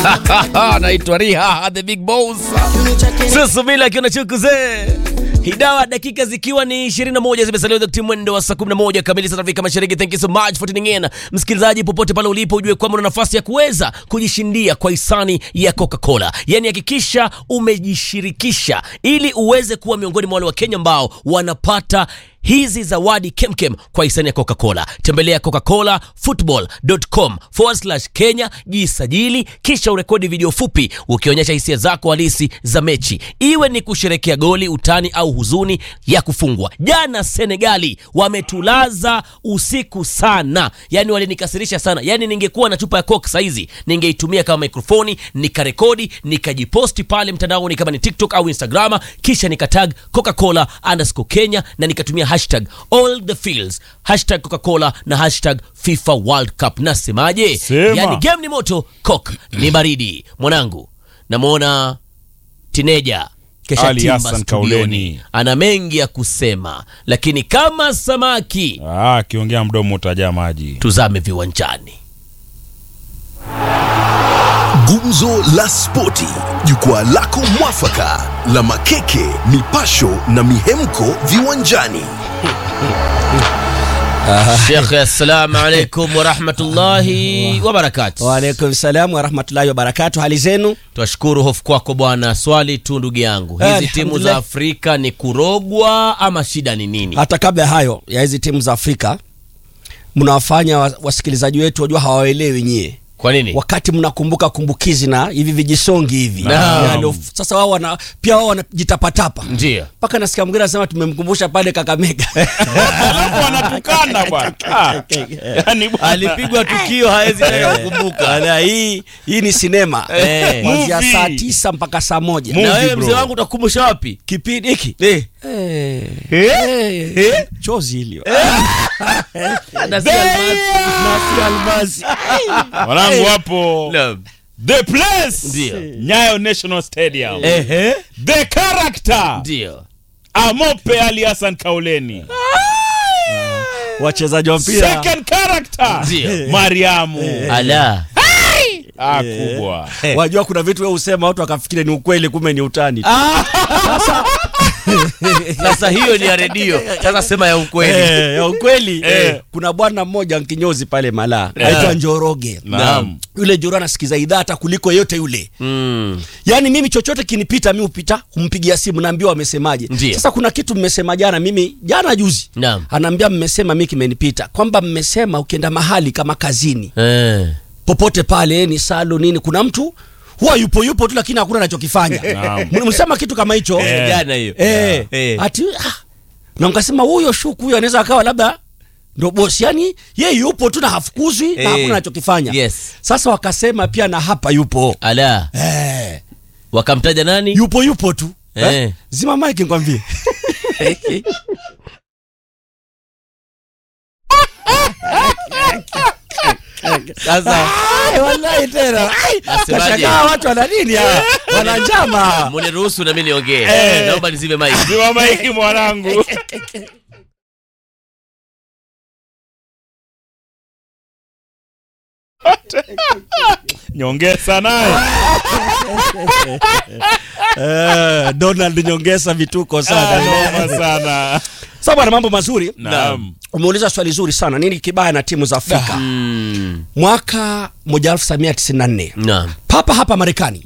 naitwa Riha the big boss. Susumila akiwa na chukuzee Hidawa, dakika zikiwa ni 21 zimesalia wakati mwendo wa saa 11 kamili saa Afrika Mashariki. Thank you so much for tuning in. Msikilizaji popote pale ulipo, ujue kwamba una nafasi ya kuweza kujishindia kwa hisani ya Coca-Cola. Yaani hakikisha umejishirikisha ili uweze kuwa miongoni mwa wale wa Kenya ambao wanapata hizi zawadi kemkem kwa hisani ya Coca-Cola. Tembelea coca-colafootball.com forward slash Kenya, jisajili kisha urekodi video fupi ukionyesha hisia zako halisi za mechi, iwe ni kusherekea goli, utani au huzuni ya kufungwa. Jana Senegali wametulaza usiku sana, yani walinikasirisha sana. Yani ningekuwa na chupa ya Coke saizi ningeitumia kama mikrofoni nikarekodi nikajiposti pale mtandaoni kama ni TikTok au Instagrama, kisha nikatag Coca-Cola underscore Kenya na nikatumia hashtag all the fields hashtag Coca-Cola na hashtag FIFA World Cup. Nasemaje? Sema. Yani game ni moto, Coke ni baridi. Mwanangu, namwona tineja kesha Ali timba Hassan studioni, Kauleni. ana mengi ya kusema, lakini kama samaki Ah, akiongea mdomo utajaa maji. tuzame viwanjani. Gumzo la Spoti, jukwaa lako mwafaka la makeke, mipasho na mihemko viwanjani. Shekhe, assalamu alaikum warahmatullahi wabarakatu. Waalaikum salam warahmatullahi wabarakatu. Hali zenu? Twashukuru hofu kwako bwana. Swali tu ndugu yangu, hizi timu za Alhamdulillah. Afrika ni kurogwa ama shida ni nini? Hata kabla ya hayo ya hizi timu za Afrika, mnawafanya wa- wasikilizaji wetu wajua hawaelewi nyie Kwa nini? wakati mnakumbuka kumbukizi na hivi vijisongi hivi Naam. Yalo- sasa wao wana pia wao wanajitapatapa Ndio. mpaka nasikia mwingine anasema tumemkumbusha pale Kakamega Alafu wanatukana bwana. Ah, yaani bwana. Alipigwa tukio hawezi tena kukumbuka. Ala, hii hii ni sinema Eh. kuanzia Movie. saa tisa mpaka saa moja Movie, Na wewe bro. mzee wangu utakumbusha wapi? kipindi hiki Eh. Eh, eh, chozi hili Na si almasi. Nasi almasi Wanangu hapo. Naam. The place. Ndio. Nyayo National Stadium. Ehe. The character. Ndio. Amope Ali Hassan Kauleni. wachezaji wa mpira Second character. Ndio. Mariamu. Ala. Ah, kubwa. wajua kuna vitu wewe usema watu wakafikiri ni ukweli kumbe ni utani tu. Sasa hiyo ni ya redio. Sasa sema ya ukweli. Eh, ya ukweli Eh. kuna bwana mmoja nkinyozi pale Malaa aitwa Njoroge Naam. yule Njoro anasikiza idhaa hata kuliko yote yule Mm. yaani mimi chochote kinipita mi upita kumpigia simu naambiwa wamesemaje Ndiyo. sasa kuna kitu mmesema jana mimi jana juzi Naam. anaambia mmesema mi kimenipita kwamba mmesema ukienda mahali kama kazini Eh. popote pale ni salo nini kuna mtu huwa yupo yupo tu lakini hakuna anachokifanya Naam. msema kitu kama hicho Eh, jana hiyo. Eh, Eh. ati ah, na mkasema huyo shuku huyo anaweza akawa labda ndo bosi yani ye yupo tu na hafukuzwi Eh. na hakuna anachokifanya Yes. sasa wakasema pia na hapa yupo Ala. eh, Wakamtaja nani? yupo yupo tu Eh. eh. zima mike nikwambie Sasa Ai, wallahi tena Ai, Nasemaje? kashangaa watu wana nini hawa? wana njama muniruhusu na mimi niongee. Eh. Naomba nizime mic. Simama hiki mwanangu. Nyongeza naye. eh, Donald nyongeza vituko Ah, sana noma sana. sasa bwana mambo mazuri Naam. umeuliza swali zuri sana nini kibaya na timu za Afrika Mm. mwaka 1994 Naam. papa hapa Marekani